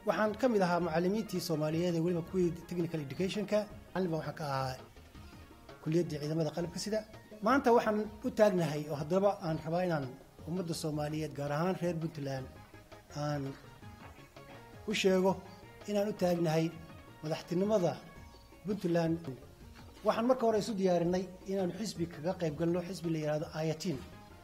waxaan ka mid ahaa macallimiintii soomaaliyeed ee weliba kuwii technical educationka macallin baa waxaan ka ahaa kuliyaddii ciidamada qalabka sida maanta waxaan u taagnahay oo haddaba aan rabaa inaan ummadda soomaaliyeed gaar ahaan reer puntland aan u sheego inaan u taagnahay madaxtinimada puntland waxaan marka hore isu diyaarinay inaanu xisbi kaga qayb galno xisbi la yidhaahdo ayatiin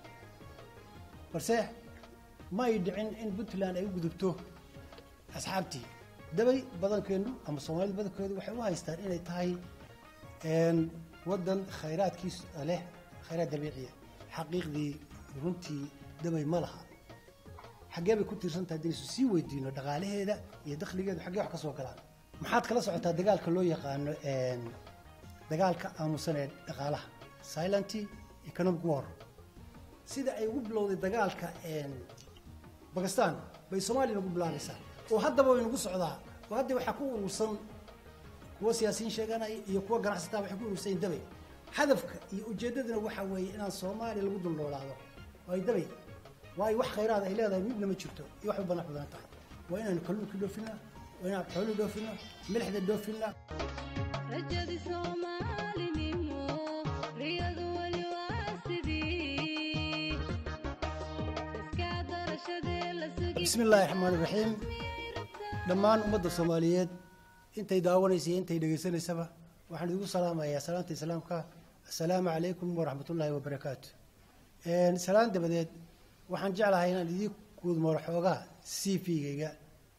balse ma ay dhicin in puntland ay u gudubto asxaabtii dabay badankeennu ama soomaalida badankeedu waxay u haystaan inay tahay waddan khayraadkiis leh khayraad dabiiciya xaqiiqdii runtii dabay ma laha xaggee bay ku tiirsantahay haddaysu sii weydiino dhaqaalaheeda iyo dakhligeedu xaggee wax ka soo galaan maxaad kala socotaa dagaalka loo yaqaano dagaalka aamusan ee dhaqaalaha silenty economic war sida ay ugu bilowday dagaalka bakistan bay soomaaliya nagu bilaabaysaa oo haddaba way nagu socdaa oo hadda waxaa ku urursan kuwa siyaasiyiin sheeganaya iyo kuwa ganacsataa waxay ku urursayin dabay hadafka iyo ujeeddaduna waxaa weeye inaan soomaaliya lagu dulnoolaado ay dabay waayo wax khayraada ay leedahay midna ma jirto iyo wax u banax badan tahay waa inaanu kalluunka dhoofinna waa inaan xoolu dhoofinna milixda dhoofinna rajadi soomaalinimo riyadu weli waa sidii iska darashadee la sugi bismi illaahi raxmaan iraxiim dhammaan ummadda soomaaliyeed intay daawanaysa iyo intay dhegaysanaysaba waxaan idigu salaamayaa salaanta islaamka assalaamu calaykum waraxmatullaahi wabarakaatu salaan dabadeed waxaan jeclahay inaan idii guudmaro xoogaa c v-gayga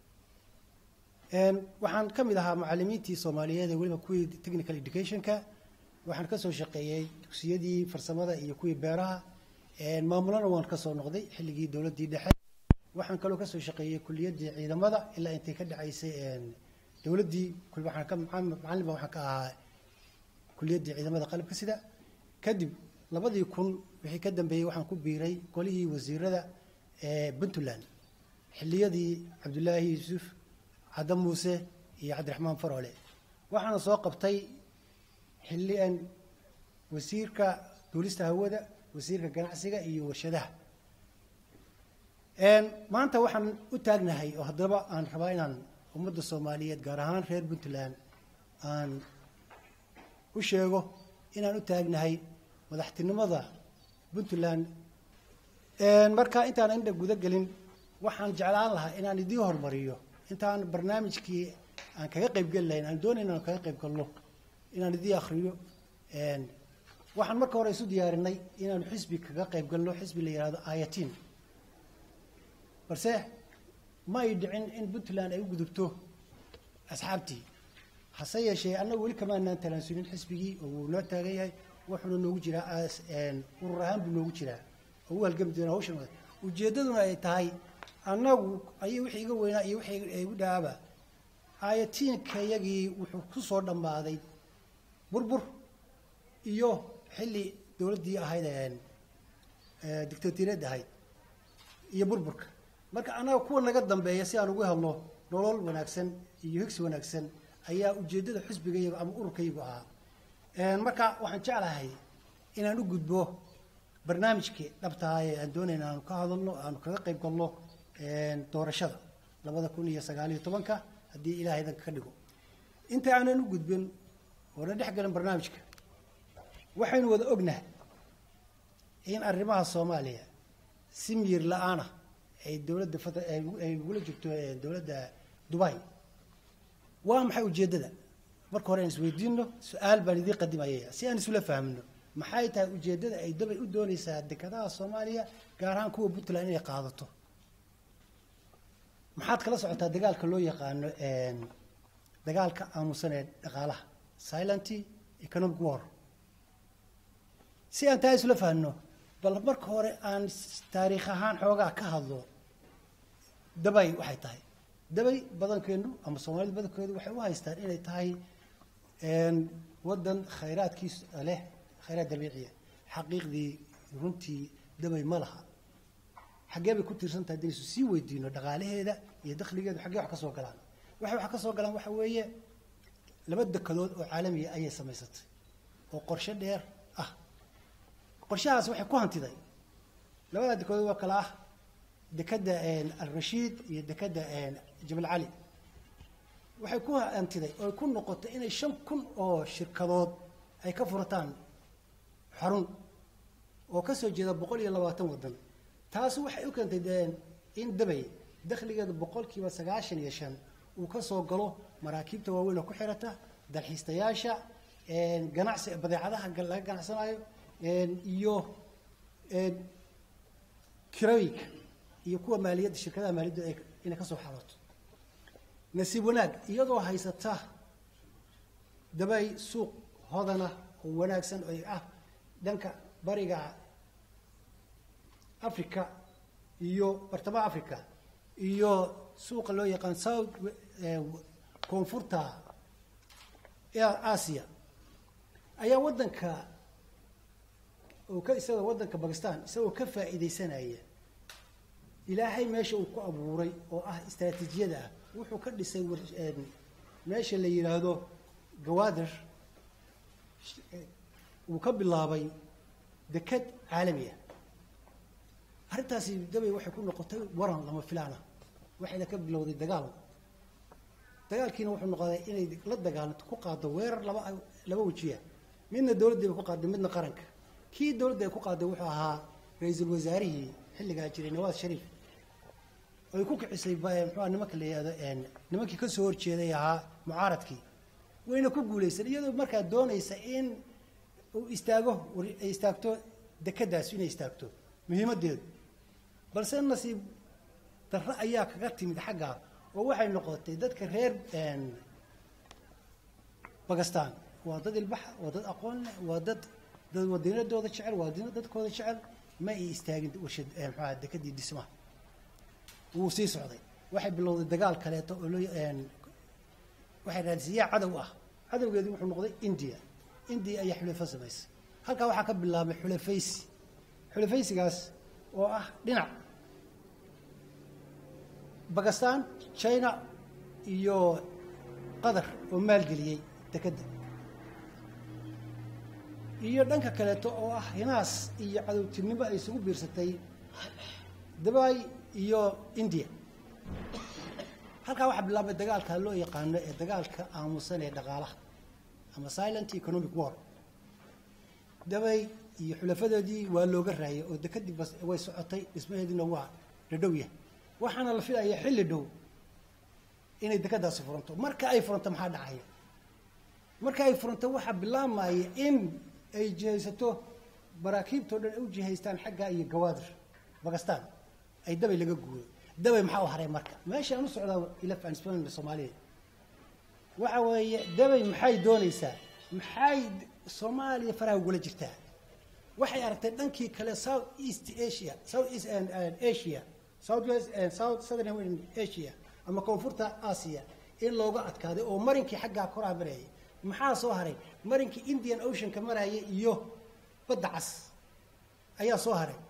waxaan ka mid ahaa macallimiintii soomaaliyeed ee weliba kuwii technical educationka waxaan kasoo shaqeeyey dugsiyadii farsamada iyo kuwii beeraha maamulana waan kasoo noqday xilligii dowladdii dhexe waxaan kaloo kasoo shaqeeyey kuliyaddii ciidamada ilaa intay ka dhacaysay dowladdii macallin baa waxaan ka ahaa kuliyaddii ciidamada qalabka sida kadib labadii kun wixii ka dambeeyey waxaan ku biiray golihii wasiirada ee puntland xilliyadii cabdulaahi yuusuf cadda muuse iyo cabdiraxmaan faroole waxaana soo qabtay xillian wasiirka duulista hawada wasiirka ganacsiga iyo warshadaha maanta waxaan u taagnahay oo haddaba aan rabaa inaan ummadda soomaaliyeed gaar ahaan reer puntland aan u sheego inaan u taagnahay madaxtinimada puntland marka intaan indha guda gelin waxaan jeclaan lahaa inaan idiin hormariyo intaan barnaamijkii aan kaga qayb geli lahayn aan doonayna aan kaga qayb galno inaan idiin akriyo waxaan marka hore isu diyaarinay inaanu xisbi kaga qayb galno xisbi la yidhahdo ayatiin balse ma ay dhicin in puntland ay u gudubto asxaabtii hase yeeshee annagu weli kamaanaan talaansulin xisbigii oo wuu noo taagan yahay wuxuuna noogu jiraa urur ahaan buu noogu jiraa oo u halgami doona hawshan ujeeddaduna ay tahay annagu ayay wixii iga weynaa iyo wixii igu dhaaba aayatiinkayagii wuxuu ku soo dhammaaday burbur iyo xilli dowladdii ahayd dictatoriyad ahayd iyo burburka marka annaga kuwa naga dambeeya si aan ugu helno nolol wanaagsan iyo higsi wanaagsan ayaa ujeeddada xisbigayga ama ururkaygu ahaa marka waxaan jeclahay inaan u gudbo barnaamijkii dhabtaha ee aan doonayna aanu ka hadalno aanu kaga qayb galno doorashada labada kun iyo sagaaliyo tobanka haddii ilaahay danka ka dhigo inta aanan u gudbin oona dhex galin barnaamijka waxaynu wada ognahay in arrimaha soomaaliya si miyir la-aan ah ay dowladda ay ugula jirto dowladda dubai waa maxay ujeeddada marka hore aan isweydiino su-aal baan idiin qadimayaya si aan isula fahmino maxay tahay ujeeddada ay dabay u doonaysaa dekedaha soomaaliya gaar ahaan kuwa puntland inay qaadato maxaad kala socotaa dagaalka loo yaqaano dagaalka aamusan ee dhaqaalaha silenty economic war si aan taa isula fahmino bal marka hore aan taariikh ahaan xoogaa ka hadlo dabay waxay tahay dabay badankeennu ama soomaalida badankeedu waxay u haystaan inay tahay waddan khayraadkiis leh khayraad dabiiciya xaqiiqdii runtii dabay ma laha xaggee bay ku tiirsantahay haddaysu sii weydiino dhaqaalaheeda iyo dakhligeedu xaggee wax ka soo galaan waxay wax ka soo galaan waxa weeye laba dekedood oo caalamiya ayay samaysatay oo qorshe dheer ah qorshahaas waxay ku hantiday labada dekedood waa kala ah dekadda alrashiid iyo dekadda jabal cali waxay ku hantiday oo ku noqotay inay shan kun oo shirkadood ay ka furataan xarun oo ka soo jeeda boqol iyo labaatan waddan taasi waxay u keentay dee in dabay dakhligeeda boqolkiiba sagaashan iyo shan uu ka soo galo maraakiibta waaweyn oo ku xirata dalxiistayaasha ganacsi badeecadaha gal- laga ganacsanayo iyo kirooyinka iyo kuwa maaliyadda shirkadaha maaliyadda ay inay ka soo xarooto nasiib wanaag iyadoo haysata dabay suuq hodana oo wanaagsan oo ah dhanka bariga africa iyo bartamaha africa iyo suuqa loo yaqaan south eh, koonfurta a- asia ayaa waddanka oo ka isagoo waddanka bakistan isagoo ka faa'iidaysanaya ilaahay meesha uu ku abuuray oo ah istaraatiijiyada ah wuxuu ka dhisay war- een, meesha la yidhaahdo gawaadir sh- eh, uu ka bilaabay deked caalami ah arrintaasi dabay waxay ku noqotay waran lama filaana waxayna ka bilowday dagaal dagaalkiina wuxuu noqday inay la dagaalanto ku qaado weerar laba laba wejiya midna dowladday bay ku qaaday midna qaranka kii dowladda ay ku qaaday wuxuu ahaa ra-iisul wasaarihii xilligaa jiray nawaad shariif ay ku kicisay ba- muxua nimanka la yihahdo een, nimankii ka soo horjeeday ahaa mucaaradkii wayna ku guulaysan iyadoo markaa doonaysa in uu istaago war- ay istaagto dekeddaas inay istaagto muhiimaddeedu balse nasiib darro ayaa kaga timid xaggaa oo waxay noqotay dadka reer een, bakistan waa dad ilbaxa waa dad aqoon leh waa dad dad wadiinadooda jecel waa diin- dadkooda jecel ma ay istaagin warshad eh, muxuu ahaa dekedii dhismaha wuu sii socday waxay bilowday dagaal kaleeto oo loo een, waxay raadisiyaa cadow ah cadowgeedu wuxuu noqday india india ayaa xulafo samaysay halkaa waxaa ka bilaabay xulafaysi xulafaysigaas oo ah dhinac bakistan china iyo qatar oo maalgeliyey dekedda iyo dhanka kaleeto oo ah hinaas iyo cadowtinimo ay isugu biirsatay dubai iyo india halkaa waxaa bilaabay dagaalka loo yaqaano ee dagaalka aamusan ee dhaqaalaha ama silent economic war dabay iyo xulafadoodii waa looga raayay oo dekedii bas way socotay dhismaheediina waa dhadhow yahay waxaana la filaya xilli dhow inay dekeddaasi furanto marka ay furanto maxaa dhacaya marka ay furanto waxaa bilaabmaya in ay jihaysato maraakiibtao dhan ay u jihaystaan xagga iyo gawaadir bakistan ay dabay laga guuyo dabay maxaa u haray marka meesha aan u socdaa ilaf aan isbaanina soomaaliya waxa weeye dabay maxay doonaysaa maxay soomaaliya faraha ugula jirtaa waxay aragtay dhankii kale south east asia south east and, and asia south west and south southern asia ama koonfurta asia in looga adkaaday oo marinkii xaggaa koraa marayay maxaa soo haray marinkii indian oceanka maraya iyo badda cas ayaa soo haray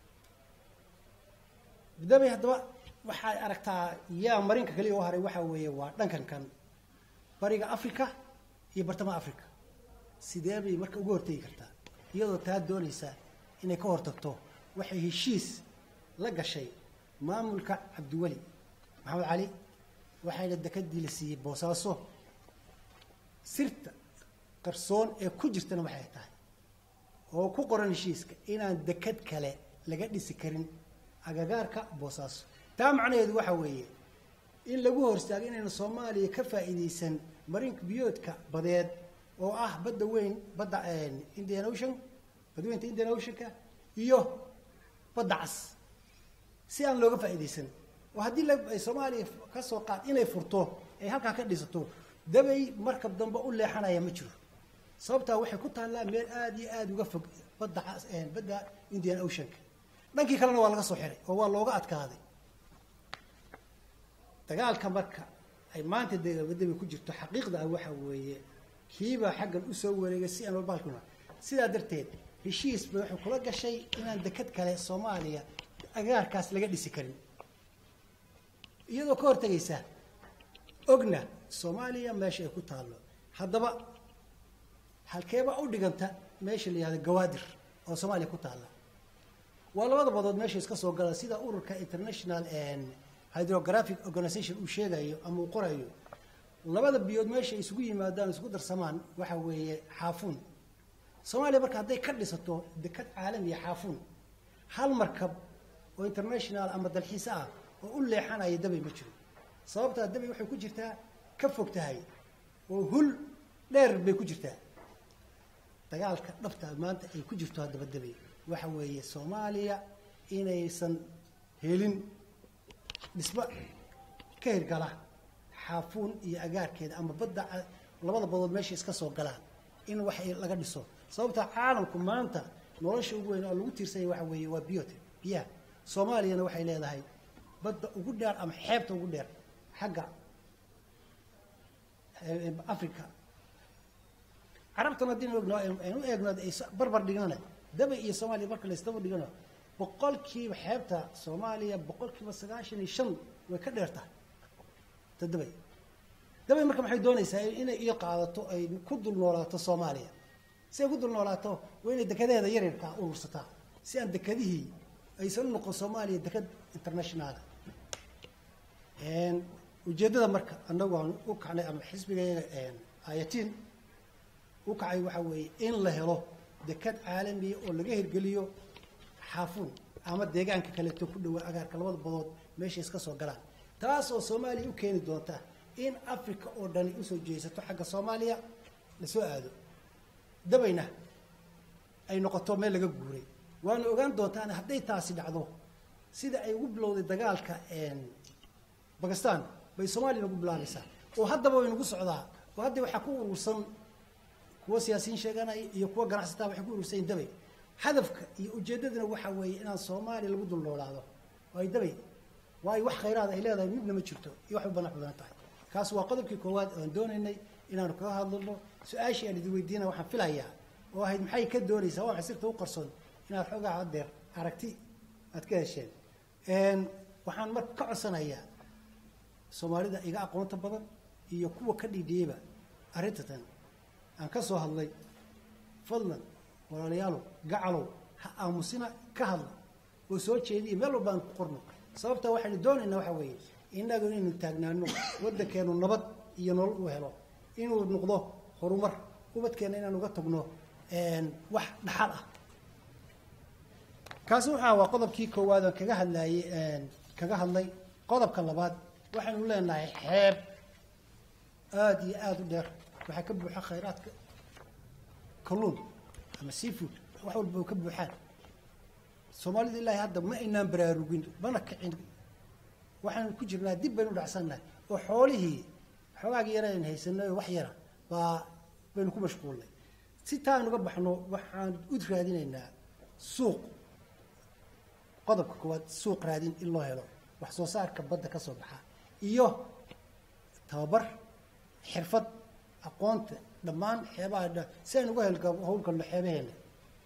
dabay haddaba waxaad aragtaa yaa marinka kaliya u haray waxaa weeye waa dhankan kan bariga africa iyo bartamaha africa sidee bay marka uga hortegi kartaa iyadoo taa doonaysa inay ka hortagto waxay heshiis la gashay maamulka cabdiweli maxamed cali waxayna dekadii la siiyey boosaaso sirta qarsoon ee ku jirtana waxay tahay oo ku qoran heshiiska inaan dekad kale laga dhisi karin agagaarka boosaaso taa macnaheedu waxa weeye in lagu horstaago inaynu soomaaliya ka faa'iidaysan marinka biyoodka badeed oo ah badda weyn badda indian ocean badweynta indian oceanka iyo badda cas si aan looga faa'iidaysan oo haddii la ay soomaaliya ka soo qaad inay furto ay halkaa ka dhisato dabay markab dambe u leexanaya ma jiro sababtaa waxay ku taallaa meel aada iyo aada uga fog badda cas badda indian oceanka dhankii kalena waa laga soo xiray oo waa looga adkaaday dagaalka marka ay maanta dabay ku jirto xaqiiqda ah waxa weeye kiibaa xaggan usoo wareegay si aan walbaalkuna sidaa darteed heshiis bay waxay kula gashay inaan deked kale soomaaliya agaarkaas laga dhisi karin iyadoo ka hortegaysa ogna soomaaliya meesha ay ku taallo haddaba halkeeba u dhiganta meesha la yihahdo gawaadir oo soomaaliya ku taalla waa labada badood meesha iska soo gala sida ururka international hydrographic organization uu sheegayo ama uu qorayo labada biyood meesha isugu yimaadaan isugu darsamaan waxa weeye xaafuun soomaaliya marka hadday ka dhisato dekad caalamiya xaafuun hal markab oo international ama dalxiis ah oo u leexanaya dabay ma jiro sababtaa dabay waxay ku jirtaa ka fog tahay oo hul dheer bay ku jirtaa dagaalka dhabta maanta ay ku jirto haddaba dabay waxa weeye soomaaliya inaysan helin dhismo ka hirgala xaafuun iyo agaarkeeda ama badda ca- labada badood meesha iska soo galaan in wax ay laga dhiso sababta caalamku maanta nolosha ugu weyn oo lagu tiirsanya waxa weeye waa biyote biyaha soomaaliyana waxay leedahay badda ugu dheer ama xeebta ugu dheer xagga eh, africa carabtana haddii ogno aynu u eegno ay s- barbar dhigana dabay iyo soomaaliya marka la isdaba dhigano boqolkiiba xeebta soomaaliya boqolkiiba sagaashan iyo shan way ka dheer tahay ta dabay dabay marka maxay doonaysaa inay iyo qaadato ay ku dul noolaato soomaaliya si ay ku dul noolaato waa inay dekedaheeda yaryarkaa urursataa si aan dekadihii aysan u noqon soomaaliya deked internationaala ujeeddada marka annagu aan u kacnay ama xisbigeega ayatiin u kacay waxaa weeye in la helo dekad caalamiya oo laga hirgeliyo xaafuun ama deegaanka kaleeto ku dhawaa agaarka labada badood meesha iska soo galaan taas oo soomaaliya u keeni doonta in africa oo dhani usoo jeesato xagga soomaaliya lasoo aado dabayna ay noqoto meel laga guuray waana ogaan doontaan hadday taasi dhacdo sida ay ugu bilowday dagaalka bakistan bay soomaaliya nagu bilaabaysaa oo haddaba way nagu socdaa oo hadda waxaa ku urursan kuwa siyaasiyiin sheeganaya iyo kuwa ganacsataa waxay ku urursan yihin dabay hadafka iyo ujeeddadana waxaa weeye inaan soomaaliya lagu dul noolaado oo ay dabay waayo wax khayraad ay leedahay midna ma jirto iyo wax u banax badan tahay kaas waa qodobkii koowaad oan doonaynay inaanu kaga hadlano su-aashii aan idin weydiina waxaan filayaa oo ahayd maxay ka doonaysaa waa maxay sirta u qarsoon inaad xoogaa hadeer aragti aad ka hesheen waxaan marka ka codsanayaa soomaalida iga aqoonta badan iyo kuwa ka dhiidhiyeyba arrintatan aan ka soo hadlay fadlan walaalayaalow gacalow ha aamusina ka hadla oo soo jeediya meel walba aan ku qorno sababta waxaynu doonaynaa waxaa weeye innagu inaynu taagnaano waddankeenu nabad iyo nolol u helo inuu noqdo horumar ubadkeena inaan uga tagno wax dhaxal ah kaasi waxaa waa qodobkii koowaad aan kaga hadlayey kaga hadlay qodobka labaad waxaynu leenahay xeeb aada iyo aada u dheer waxaa ka buuxa khayraadka kalluun ama seafood wax walba oo ka buuxaan soomaalida ilaahay hadda ma aynaan baraarugin mana kicin waxaanu ku jirnaa dib baynu dhacsannahay oo xoolihii xoogaagii yara aynu haysanay oo wax yara baa baynu ku mashquulnay si taan uga baxno waxaan u raadinaynaa suuq qodobka koowaad suuq raadin in loo helo wax soo saarka badda ka soo baxa iyo tababar xirfad aqoonta dhammaan xeebaha dha si aynu uga helka howlgalno xeebaheena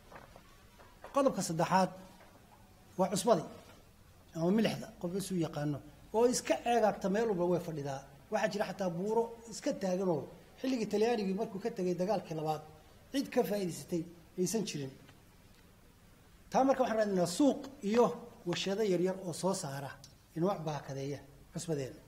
qodobka saddexaad waa cusbadii ama milixda qof isuu yaqaano oo iska ceegaagta meel walba way fadhidaa waxaa jira xataa buuro iska taaganoo xilligii talyaanigii markuu ka tegay dagaalkii labaad cid ka faa'idaysatay aysan jirin taa marka waxaan raadinaa suuq iyo warshado yaryar oo soo saara inwac baakadeeya cusbadeena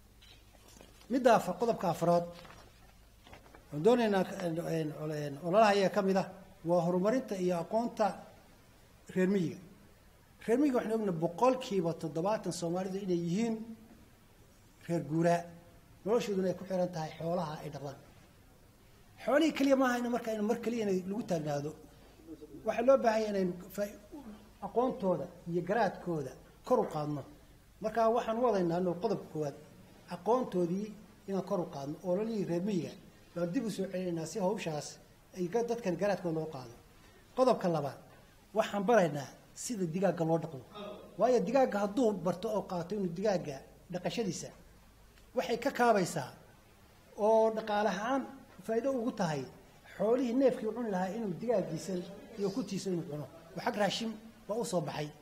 midda afar qodobka afraad waan doonaynaa ololaha iyaga ka mid ah waa horumarinta iyo aqoonta reer miyiga reer miyiga waxaan ogna boqolkiiba toddobaatan soomaalidu inay yihiin reer guuraa noloshooduna ay ku xiran tahay xoolaha ay dhaqdaan xoolihii keliya maaha in marka in mar keliya inay lagu taagnaado waxaa loo baahanya inaynu aqoontooda iyo garaadkooda kor u qaadno markaa waxaan wadaynaa no qodobka koowaad aqoontoodii inaan kor u qaadno ololihii reer miyiga baan dib u soo celinaynaa si hawshaas ay dadkan garaadkooda loo qaado qodobka labaad waxaan baraynaa sida digaagga loo dhaqdo waayo digaagga hadduu barto oo qaato inuu digaagga dhaqashadiisa waxay ka kaabaysaa oo dhaqaale ahaan faa'iido ugu tahay xoolihii neefkii cuni lahaa inuu digaaggiisa iyo kutiisa inuu cuno oo xag raashin waa u soo baxay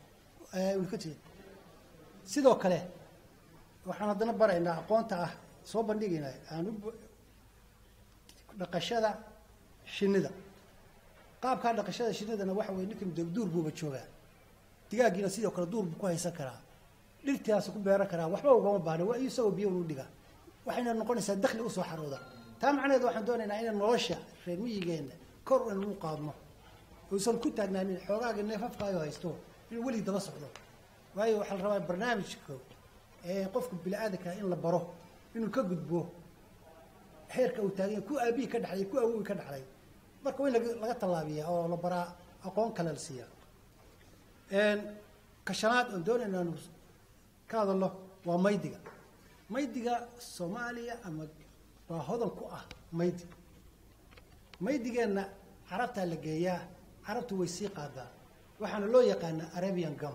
sidoo kale waxaan haddana baraynaa aqoonta ah soo bandhigaynaa aan u dhaqashada shinnida qaabkaa dhaqashada shinnidana waxa weye ninkan duur buuba joogaa digaaggiina sidoo kale duur buu ku haysan karaa dhirtaas ku beeran karaa waxba ugama baahna waa isagoo biyo u dhiga waxayna noqonaysaa dakhli usoo xarooda taa macnaheed waxaan doonaynaa inaan nolosha reer miyigeenna kor in lagu qaadno uusan ku taagnaanin xoogaaga neefafkaayo haysto inuu weligii daba socdo waayo waxaa la rabaa barnaamijka ee qofka bini-aadanka in la baro inuu ka gudbo heerka uu taagan yahay ku aabihii ka dhexlay ku awowii ka dhexlay marka waa in laga- laga tallaabiyaa oo la baraa aqoon kale la siiyaa ka shanaad oon doonayna aanu ka hadalno waa maydiga maydiga soomaaliya ama waa hodan ku ah maydi maydigeenna carabtaa la geeyaa carabtu way sii qaadaa waxaana loo yaqaanaa arabian gum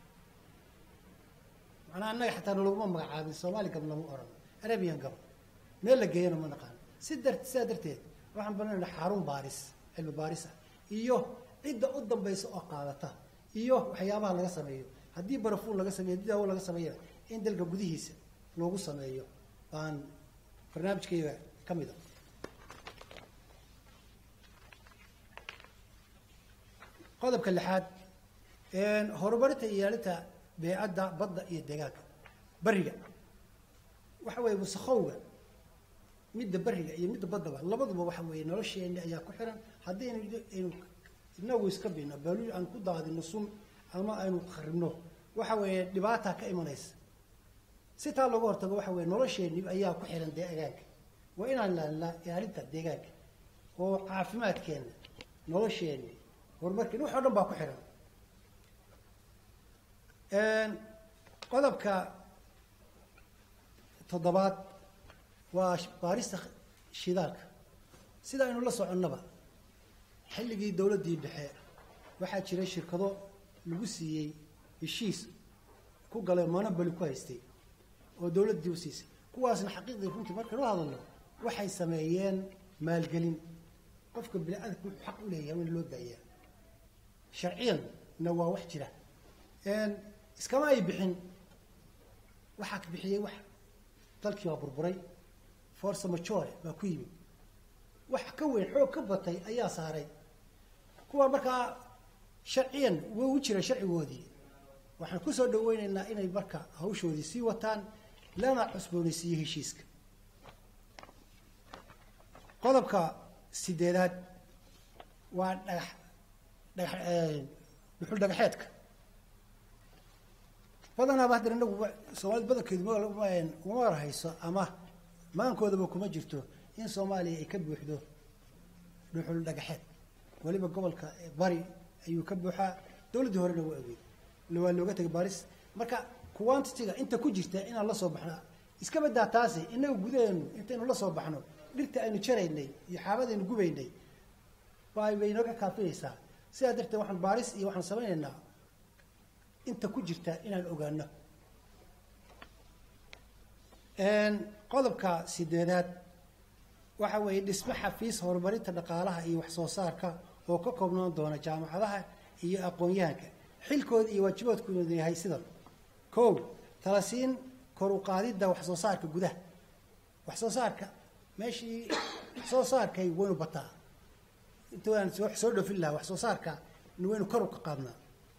macnaa annaga xataa nalaguma magacaabin soomaali gam lama oran arabian gum meel la geeyana ma naqaan si dar sidaa darteed waxaan banayna xarun baaris cilmi baaris ah iyo cidda u dambaysa oo qaadata iyo waxyaabaha laga sameeyo haddii barafuun laga sameeyo haddii daawo laga sameeyo in dalka gudihiisa loogu sameeyo baan barnaamijkayga ka mid a qodobka lixaad horumarinta iyo ilaalinta beecadda badda iyo deegaanka bariga waxa weeye wasakhowga midda bariga iyo midda baddaba labaduba waxa weeye nolosheena ayaa ku xiran haddii aynu aynu inagu iska bino baaluul aan ku daadino sun ama aynu kharibno waxa weeye dhibaataa ka imanaysa si taa looga hortago waxa weeye nolosheenni ayaa ku xiran deegaanka waa inaan ilaalinaa ilaalinta deegaanka oo caafimaadkeenna nolosheenni horumarkeena wax oo dhan baa ku xiran qodobka toddobaad waa baarista shidaalka sida aynu la soconnaba xilligii dowladdii dhexe waxaa jiray shirkado lagu siiyey heshiis ku galay monoboli ku haystay oo dowladdii u siisay kuwaasna xaqiiqdii runtii markaynu hadalno waxay sameeyeen maalgelin qofka bini-aadamka wuxuu xaq u leeyahay in loo daayaa sharciyanna waa wax jira iskama ay bixin waxaa ka bixiyey wax dalkii waa burburay force majore baa ku yimid wax ka weyn xoog ka batay ayaa saaray kuwa markaa sharciyan wuu u jira sharcigoodii waxaan kusoo dhaweyneynaa inay marka hawshoodii sii wataan lana cusboonaysiiyo heshiiska qodobka sideedaad waa dhagax dhagax dhuxul dhagaxeedka badanaaba haddana inagu soomaalida badankeedu ma uma warhayso ama maankoodaba kuma jirto in soomaaliya ay ka buuxdo dhuxul dhagaxeed weliba gobolka bari ayuu ka buuxaa dowladdii horena waa ogeyd waa looga tegay baris marka quantitiga inta ku jirta inaan la soo baxno iska badaa taasi inaga gudaheenu intaynu la soo baxno dhirta aynu jaraynay iyo xaabadaynu gubaynay bay bay inooga kaafinaysaa sidaa darteed waxaan baaris iyo waxaan samaynaynaa inta ku jirta inaan ogaano qodobka sideedaad waxa weeye dhismo xafiis horumarinta dhaqaalaha iyo wax soo saarka oo ka koobnaan doona jaamacadaha iyo aqoon-yahanka xilkooda iyo waajibaadkooda yahay sidan kow talasiin kor u qaadidda wax soo saarka gudaha wax soo saarka meeshii wax soo saarkay waynu bataa inta waan soo soo dhofin lahaa wax soo saarka waynu kor u ka qaadnaa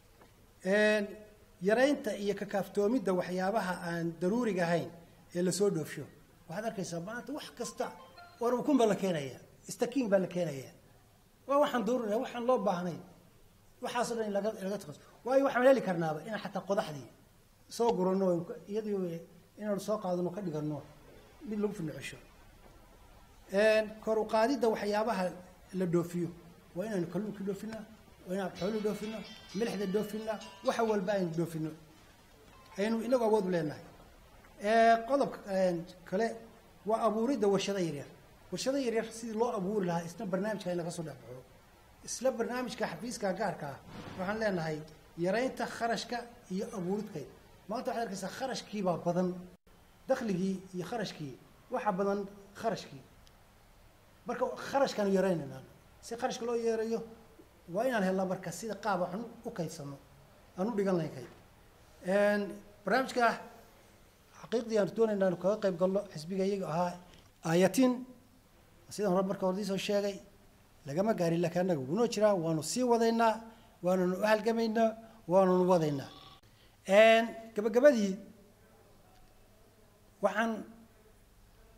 yaraynta iyo kakaaftoomidda waxyaabaha aan daruuriga ahayn ee lasoo dhoofsho waxaad arkaysaa maanta wax kasta war ukun baa la keenaya stakiin baa la keenaya waa waxaan daruuriga waxaan loo baahnayn waxaasoo dhan in laga laga taqas waayo waxaan heli karnaaba inaan xataa qodaxdii soo gurano iyadii inaanu soo qaadano ka dhigano mid lagu finocesho kor u qaadidda waxyaabaha la dhoofiyo waa inaanu kalluunka dhoofinaa waa inaan xooluhu dhoofino milixda dhoofina waxa walba aynu dhoofino aynu inagu awood u leenahay qodobka kale waa abuuridda warshado yaryar warshado yaryar sidii loo abuuri lahaa isna barnaamijka in laga soo dhex baxo isla barnaamijka xafiiska gaarka ah waxaan leenahay yaraynta kharashka iyo abuuridkeed maanta waxaad arkaysaa kharashkiibaa badan dakhligii iyo kharashkii waxa badan kharashkii marka kharashkaanu yaraynaynaa si kharashka loo yeerayo waa inaan helnaa marka sida qaab waxan u kaydsano aan u dhigan lahayn kayd barnaamijka xaqiiqdii aan doonayna aanu kaga qayb galno xisbiga iyaga ahaa aayatiin sidaan hore marka hordii soo sheegay lagama gaarin laakiin annaga gunoo jiraa waanu sii wadaynaa waanunu u halgamaynaa waanunu wadaynaa gabagabadii waxaan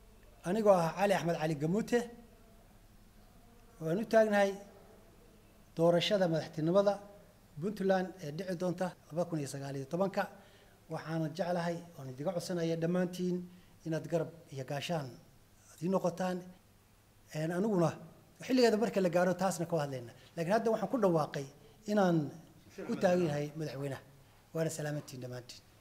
anigoo ah cali axmed cali gamuute waan u taagnahay doorashada madaxtinimada puntland ee dhici doonta laba kun iyo sagaal iyo tobanka waxaana jeclahay oon idiga codsanaya dhammaantiin inaad garab iyo gaashaan aad ii noqotaan aniguna xilligeeda marka la gaaro taasna ka hadlayna laakiin hadda waxaan ku dhawaaqay inaan u taagan yahay madaxweynaha waana salaamantiin dhammaantiin